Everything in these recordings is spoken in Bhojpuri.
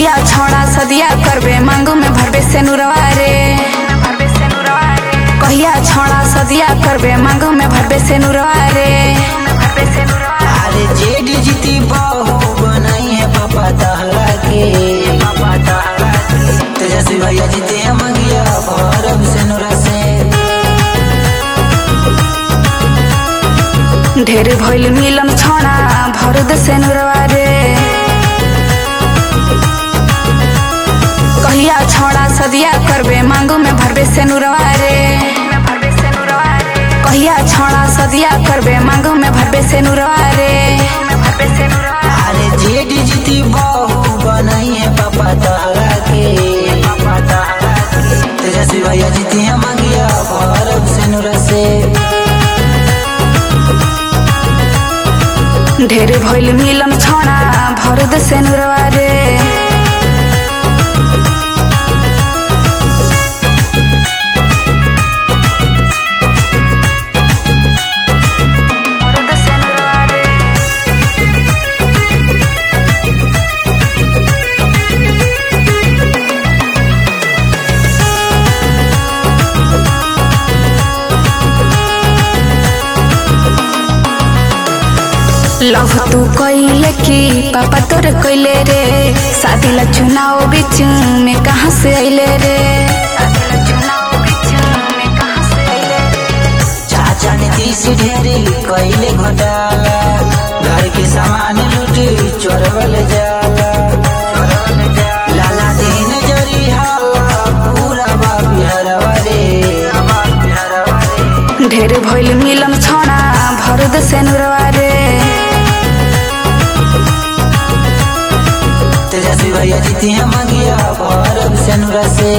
कहिया छोड़ा सदिया करबे मांगू में भरबे से नुरवा रे कहिया छोड़ा सदिया करबे मांगू में भरबे से नुरवा रे अरे जेठ जीती बहू बनाई है पापा तहरा के पापा तहरा के तेजस्वी भैया जीते हम गया भरब से नुरा से ढेर भइल मिलन छोड़ा भरद से नुरवा रे कहिया छोड़ा सदिया करबे मांगू में भरबे से नुरवा रे कहिया छोड़ा सदिया करबे मांगू में भरबे से नुरवा रे अरे जेठ जीती बहू बनाई है पापा तहरा के पापा तहरा के तेजस्वी भैया जीते हम गया भरब से नुरा से ढेर भइल मिलन छोड़ा भरद से नुरवा रे लव तू कइले की पापा तोर कइले रे शादी ला चुनाव बीच में कहाँ से अइले रे चाचा नीतीश ढेरी कैले घोटाला घर के सामान लूटी चोरवल जाला चोरवल जाला लाला दीन जरी हाला पूरा बा बिहारवा रे बा बिहारवा रे ढेर भइल मिलन छोड़ा भरद से नुरवा रे तेजस्वी भैया जीती हम गया भरब से नुरा से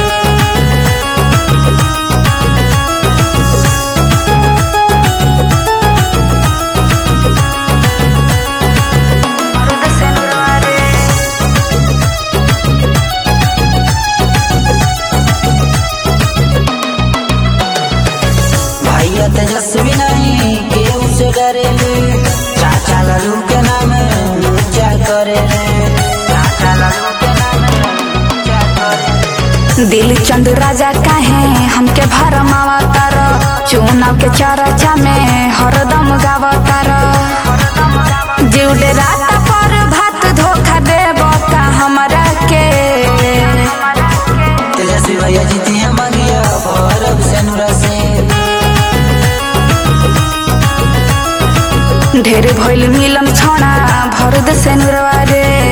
भैया तेजस्वी नहीं केहू से डरेले चाचा लालू के नाम ऊंचा करे चाचा लालू के नाम ऊंचा करे दिल चंद राजा काहे हमके भरमावा तार चुनाव के चर्चा में हरदम गावा तार जीवडे रात पर भात धोखा देब का हमरा के तेजस्वी भैया जीती हम गया भरब से नुरा से ढेर भइल मिलन छोड़ा भरद से नुरवा रे